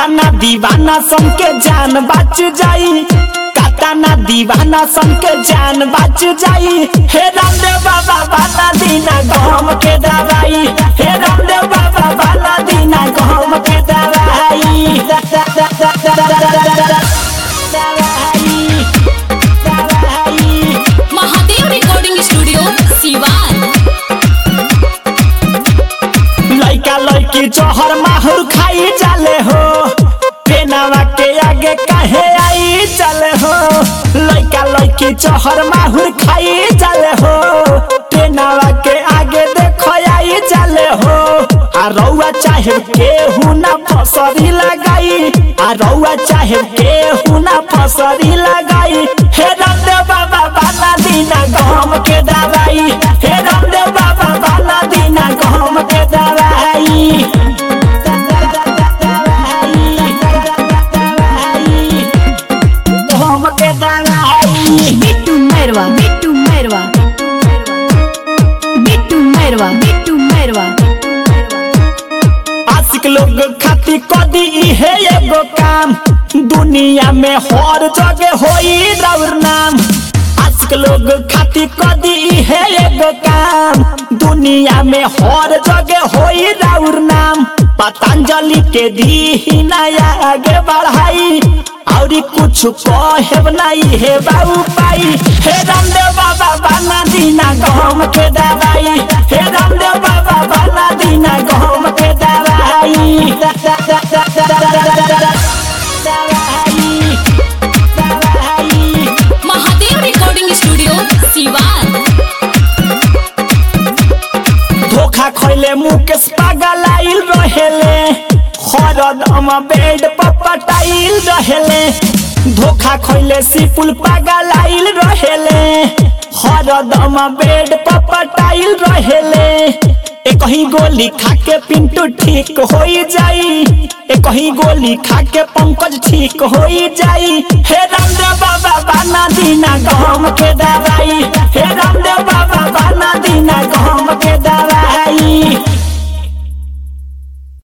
काताना दीवाना सन के जान बच जाई काताना दीवाना सन के जान बच जाई हे रामदेव बाबा बाला दीना गम के दवाई हे रामदेव बाबा बाला दीना गम के दवाई दा- दा- दा- दा- दा- दा- दा- दा- दा- दा- दवाई दवाई महादेव रिकॉर्डिंग स्टूडियो सिवान लइका लइकी जहर माहुर खाई जाले हो पेनावा के आगे काहे आई चले हो लइका लइकी जहर माहुर खाई जाले हो पेनावा के आगे देखो आई जाले हो आ रउआ चाहे केहू ना फसरी लगाई आ रउआ चाहे केहू ना फसरी लगाई हे रामदेव बाबा बाला दीना गम के दवाई हे रामदेव बाबा बाला दीना गम के दवाई गम के दवाई बिट्टू मैरवा बिट्टू मैरवा बिट्टू मैरवा बिट्टू मैरवा आशिक लोग खाती कदी इहे एगो काम दुनिया में हर जगह होई राउर नाम आशिक लोग खाती कदी इहे एगो काम दुनिया में हर जगह होई राउर नाम पतंजलि के दी नया आगे बढ़ाई औरी कुछ कहब नहीं हे बाबू पाई हे रामदेव बाबा बाना दीना गम के दवाई हे रामदेव बाबा बाना दीना गम के दवाई दा- दा- दा- दा- दा- दा- दा- दा- दा- दा- दवाई दवाई महादेव रिकॉर्डिंग स्टूडियो सिवान धोखा खैले मुकेश पागल आइल रहेले हरदम बेड पर पटाइल रहेले धोखा खैले सिपुल पागल आइल रहेले हरदम बेड पर पटाइल रहेले एक ही गोली खा के पिंटू ठीक हो जाई एक ही गोली खा के पंकज ठीक हो जाई हे रामदेव बाबा बाना दीना गम के दवाई हे रामदेव बाबा